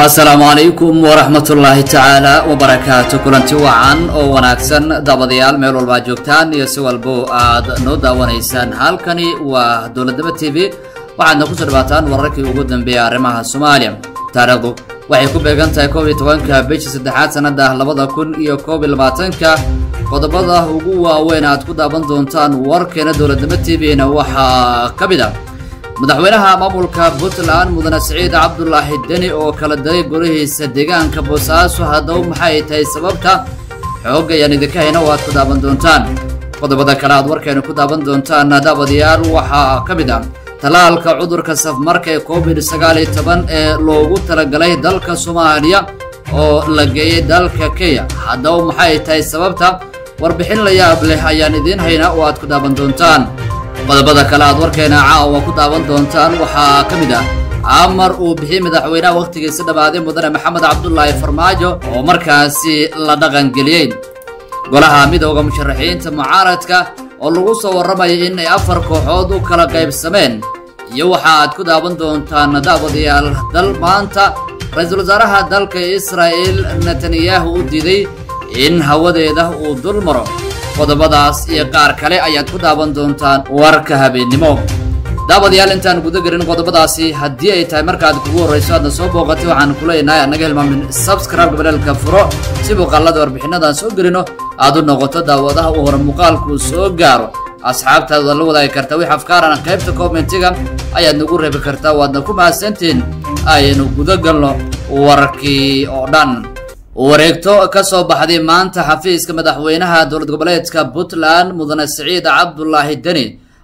asalaamu calaykum waraxmatullaahi tacaala wabarakaatu kulanti wacan oo wanaagsan daabadayaal meel walbaa joogtaan iyo si walbo aad noo daawanaysaan halkani waa dowladnimo t v waxaadna kusoo dhawaataan wararkii ugu dambeeyay arrimaha soomaaliya taariikhdu waxay ku beegan tahay koob iyo tobanka bishii saddexaad sannada labada kun iyo koob iyo labaatanka qodobada ugu waaweyn aad ku daawan doontaan warkeena dowladnimo t v-na waxaa ka mid a madaxweynaha maamulka puntland mudane siciid cabdulaahi deni oo kala diray golihiisa deegaanka boosaaso haddaba maxay tahay sababta xoog ayaan idinka hayna oo aad ku daawan doontaan qodobada kale aad warkeena ku daawan doontaan daabadayaal waxaa ka mid ah tallaalka cudurka safmarka ee covid sagaal iyo toban ee loogu talagalay dalka soomaaliya oo la geeyey dalka kenya haddaba maxay tahay sababta warbixin la yaab leh ayaan idiin hayna oo aad ku daawan doontaan qodobada kale aad warkeena caawa ku daawan doontaan waxaa ka mid ah amar uu bixiyey madaxweynaha wakhtigiisa dhammaaday mudane maxamed cabdulaahi farmaajo oo markaasi la dhaqangeliyey golaha midooda musharaxiinta mucaaradka oo lagu soo warramaya in ay afar kooxood u kala qaybsameen iyo waxa aad ku daawan doontaan daawadayaal dal maanta ra-iisul wasaaraha dalka israa'el netanyahu u diiday in hawadeeda uu dul maro qodobadaas iyo qaar kale ayaad ku daawan doontaan warka habeennimo daawadayaal intaan guda gelin qodobadaasi haddii ay tahay markaad kugu horrayso aadna soo booqatay waxaan ku leenahay annaga hilmaamin sabscribe gabareelka furo si muuqaalada warbixinadan soo gelino aad u noqoto daawadaha uu hore muuqaalkuu soo gaaro asxaabtaada la wadaagi karta wix afkaarana qaybta kommentiga ayaad nagu reebi kartaa waadna ku mahadsantiin aynu guda galno warkii oo dhan wareegto ka soo baxday maanta xafiiska madaxweynaha dowlad goboleedka puntland mudane siciid cabdulaahi deni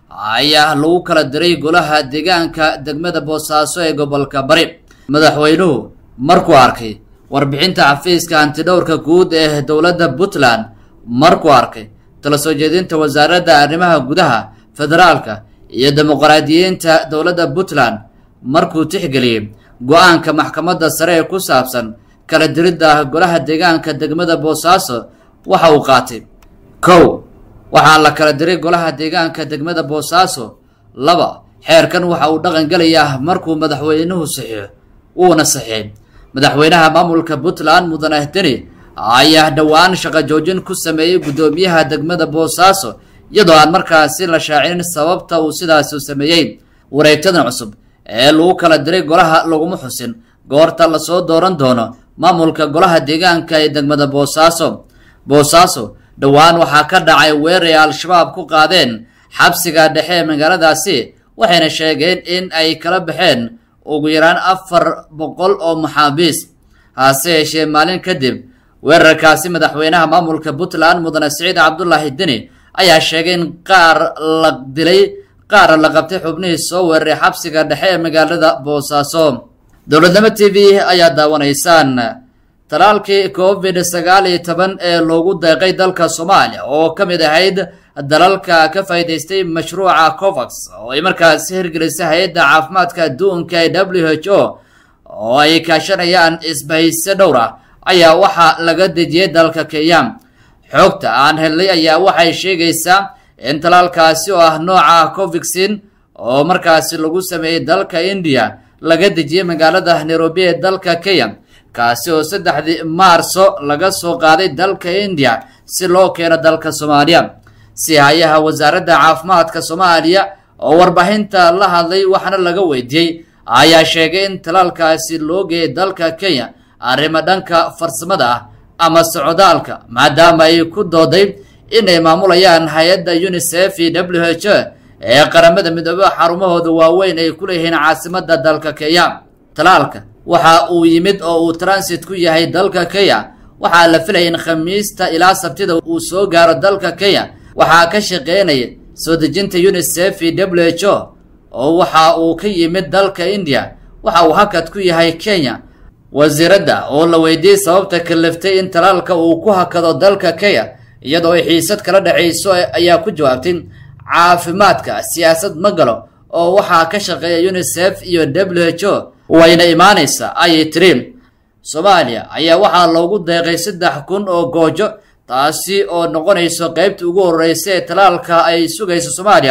ayaa lagu kala diray golaha deegaanka degmada boosaaso ee gobolka bari madaxweynuhu markuu arkay warbixinta xafiiska hantidhowrka guud ee dowladda puntland markuu arkay tala soo jeedinta wasaaradda arrimaha gudaha federaalka iyo dimuqraadiyiinta dowladda puntland markuu tixgeliyey go-aanka maxkamadda sare ee ku saabsan kala diridda golaha deegaanka degmada boosaaso waxa uu qaatay kow waxaa la kala diray golaha deegaanka degmada boosaaso laba xeerkan waxa uu dhaqan gelayaa markuu madaxweynuhu saxiixo wuuna saxiixay madaxweynaha maamulka puntland mudane deni ayaa dhowaan shaqo joojin ku sameeyey guddoomiyaha degmada boosaaso iyadoo aan markaasi la shaacinin sababta uu sidaasi sameeyey wareegtadan cusub ee lagu kala diray golaha laguma xusin goorta lasoo dooran doono maamulka golaha deegaanka ee degmada boosaaso boosaaso dhowaan waxaa ka dhacay weerar ay al-shabaab ku qaadeen xabsiga dhexe ee magaaladaasi waxayna sheegeen in ay kala baxeen ugu yaraan afar boqol oo maxaabiis hase yeeshee maalin kadib weerarkaasi madaxweynaha maamulka puntland mudane siciid cabdulaahi deni ayaa sheegay in qaar la dilay qaar la qabtay xubnihii soo weeraray xabsiga dhexe ee magaalada boosaaso dowladnimo t v ayaa daawanaysaan talaalkii covid sagaal iyo toban ee loogu deeqay dalka soomaaliya oo ka mid ahayd dalalka ka faa'iidaystay mashruuca covax oo ay markaasi hirgelisay hay-adda caafimaadka adduunka ee w h o oo ay kaashanayaan isbahayse dhowr ah ayaa waxaa laga dejiyey dalka kenya xoogta aan helnay ayaa waxay sheegaysaa in talaalkaasi oo ah nooca covixin oo markaasi lagu sameeyey dalka indiya laga dejiyey magaalada nairobi ee dalka kenya kaasi oo saddexdii maarso laga soo qaaday dalka indiya si loo keeno dalka soomaaliya sihayaha wasaaradda caafimaadka soomaaliya oo warbaahinta la hadlay waxaana laga weydiiyey ayaa sheegay in talaalkaasi loo geeyay dalka kenya arrimo dhanka farsamada ah ama socdaalka maadaama ay ku dooday inay maamulayaan hay-adda unisef iyo w h o ee qaramada midoobe xarumahooda waaweyn ay ku leeyihiin caasimada dalka kenya talaalka waxa uu yimid oo uu transit ku yahay dalka kenya waxaa la filaya in khamiista ilaa sabtida uu soo gaaro dalka kenya waxaa ka shaqeynaya soo dejinta unisef iyo w h o oo waxa uu ka yimid dalka indiya waxa uu hakad ku yahay kenya wasiiradda oo la weydiiyey sababta kaliftay in talaalka uu ku hakado dalka kenya iyadoo ay xiisad kala dhexayso ayaa ku jawaabtay caafimaadka siyaasad ma galo oo waxaa ka shaqeeya unisef iyo w h o wayna imaanaysaa ayay tiri soomaaliya ayaa waxaa loogu deeqay saddex kun oo goojo taasi oo noqonayso qaybta ugu horreysa ee talaalka ay sugayso soomaaliya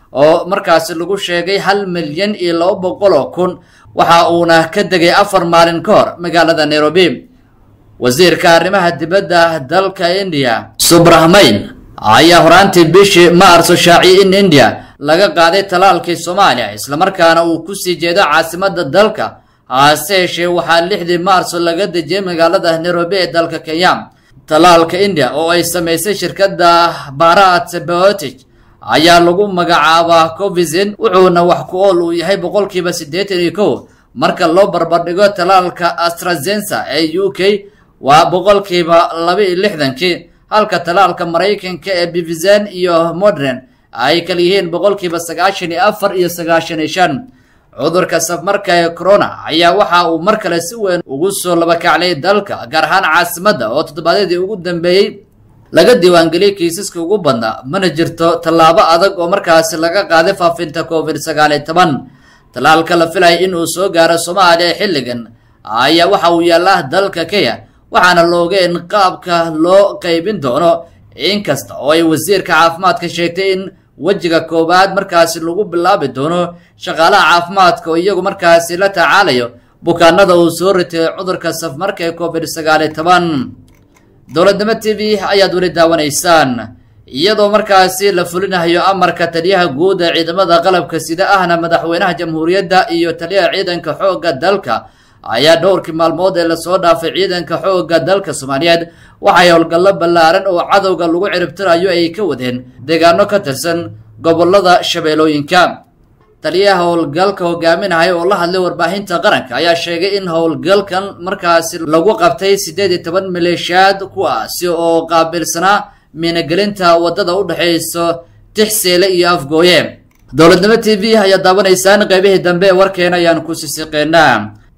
oo markaasi lagu sheegay hal milyan iyo laba boqol oo kun waxa uuna ka degay afar maalin ka hor magaalada nairobi wasiirka arrimaha dibadda dalka indiya subrahmayn ayaa horaantii bishii maarso shaaciyay in indiya laga qaaday talaalkii soomaaliya islamarkaana uu kusii jeedo caasimada dalka hase yeeshee waxaa lixdii maarso laga dejiyey magaalada nairobi ee dalka kenya talaalka indiya oo ay samaysay shirkadda barat biotic ayaa lagu magacaabaa covizin wuxuuna wax ku ool uu yahay boqolkiiba siddeetan iyo kow marka loo barbardhigo talaalka astrazensa ee u k waa boqolkiiba laba iyo lixdankii halka talaalka maraykanka ee bivizan iyo modern ay kala yihiin boqolkiiba sagaashan iyo afar iyo sagaashan iyo shan cudurka safmarka ee corona ayaa waxa uu mar kale si weyn ugu soo labakaclay dalka gaar ahaan caasimadda oo toddobaadyadii ugu dambeeyey laga diiwaangeliyey kiisaska ugu badnaa mana jirto tallaabo adag oo markaasi laga qaaday faafinta covid sagaal iyo toban tallaalka la filaya in uu soo gaaro soomaaliya xilligan ayaa waxa uu yaallaa dalka kenya waxaana loogeen qaabka loo qaybin doono inkasta oo ay wasiirka caafimaadka sheegtay in wejiga koowaad markaasi lagu bilaabi doono shaqaalaha caafimaadka oo iyagu markaasi la tacaalayo bukaanada uu soo ritay cudurka safmarka ee covid sagaal iyo toban dowladnimo t v ayaad weli daawanaysaan iyadoo markaasi la fulinayo amarka taliyaha guud ee ciidamada qalabka sida ahna madaxweynaha jamhuuriyadda iyo taliyaha ciidanka xoogga dalka ayaa dhowrkii maalmood ee lasoo dhaafay ciidanka xoogga dalka soomaaliyeed waxay howlgallo ballaaran oo cadowga lagu ciribtirayo ay ka wadeen deegaano ka tirsan gobolada shabeellooyinka taliyaha howlgalka hogaaminahaya oo la hadlay warbaahinta qaranka ayaa sheegay in howlgalkan markaasi lagu qabtay siddeed iyo toban maleeshiyaad kuwaasi oo qaabilsanaa miinagelinta waddada u dhexayso tixseele iyo afgooye dowladnimo t v ayaad daawanaysaan qaybihii dambe ee warkeena ayaan ku sisiqeynaa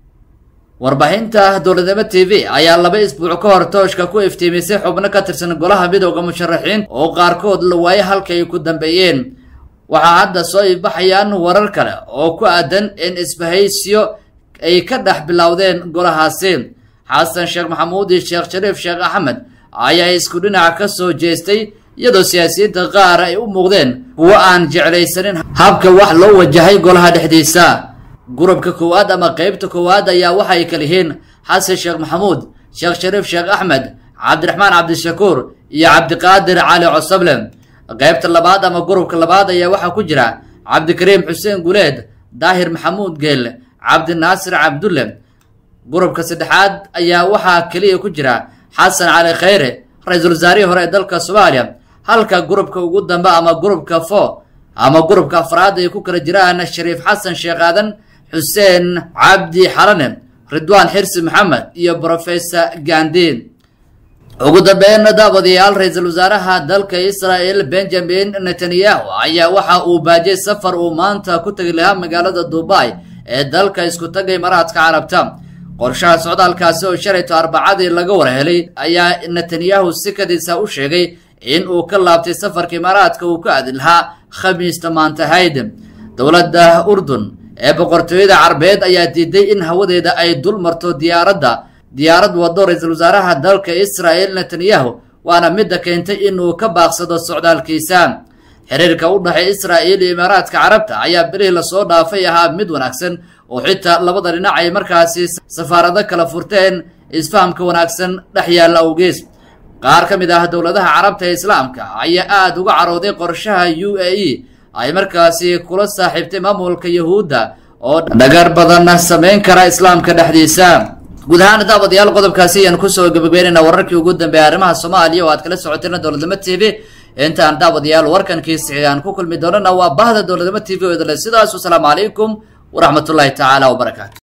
warbaahinta dowladnimo t v ayaa laba isbuuc ka hor tooshka ku iftiimisay xubno ka tirsan golaha midowda musharaxiinta oo qaarkood la waayay halka ay ku dambeeyeen waxaa hadda soo ibaxayaan warar kale oo ku aadan in isbahaysiyo ay ka dhex bilowdeen golahaasi xasan sheekh maxamuud iyo sheekh shariif sheekh axmed ayaa isku dhinaca ka soo jeestay iyadoo siyaasiyiinta qaar ay u muuqdeen kuwo aan jeclaysanin habka wax loo wajahay golaha dhexdiisa gurubka koowaad ama qeybta koowaad ayaa waxay kala yihiin xasan sheekh maxamuud sheekh shariif sheekh axmed cabdiraxmaan cabdishakuur iyo cabdiqaadir cali cosable qaybta labaad ama gurubka labaad ayaa waxaa ku jira cabdikariim xuseen guleed daahir maxamuud geel cabdinaasir cabdulle gurubka saddexaad ayaa waxaa keliya ku jira xasan cali khayre ra-iisul wasaarihii hore ee dalka soomaaliya halka gurubka ugu dambe ama gurubka fo ama gurubka afraad ay ku kala jiraan shariif xasan sheekh aadan xuseen cabdi xalane ridwaan xirsi maxamed iyo brofesor gandi ugu dambeyn daawadayaal ra-iisul wasaaraha dalka israel benjamin netanyahu ayaa waxa uu baajiyay safar uu maanta ku tegi lahaa magaalada dubai ee dalka isku taga imaaraadka carabta qorshaha socdaalkaasi oo shalayto arbacadii laga warhelay ayaa netanyahu si kadiisa u sheegay in uu ka laabtay safarka imaaraadka uu ka aadi lahaa khamiista maanta hayd dowladda urdun ee boqortooyada carbeed ayaa diiday in hawadeeda ay dul marto diyaaradda diyaarad wado ra-iisul wasaaraha dalka israel netanyahu waana midda keentay inuu ka baaqsado socdaalkiisa xiriirka u dhexay israel iyo imaaraadka carabta ayaa bilihii lasoo dhaafay ahaa mid wanaagsan oo xitaa labada dhinac ay markaasi safaarado kala furteen isfahamka wanaagsan dhex yaalla awgees qaar ka mid ah dowladaha carabta ee islaamka ayaa aada uga carooday qorshaha u a e ay markaasi kula saaxiibtay maamulka yahuudda oo dhagar badanna samayn kara islaamka dhexdiisa guud ahaan daawadayaal qodobkaasi ayaan kusoo gabagabeynayna wararkii ugu dambeeyay arrimaha soomaaliya oo aad kala socoteen dowladnimo t v intaan daawadayaal warkankiisi aan ku kulmi doonana waa bahda dowladnimo t v oo idale sidaas wasalaamu calaykum waraxmatullaahi tacaala wabarakaatu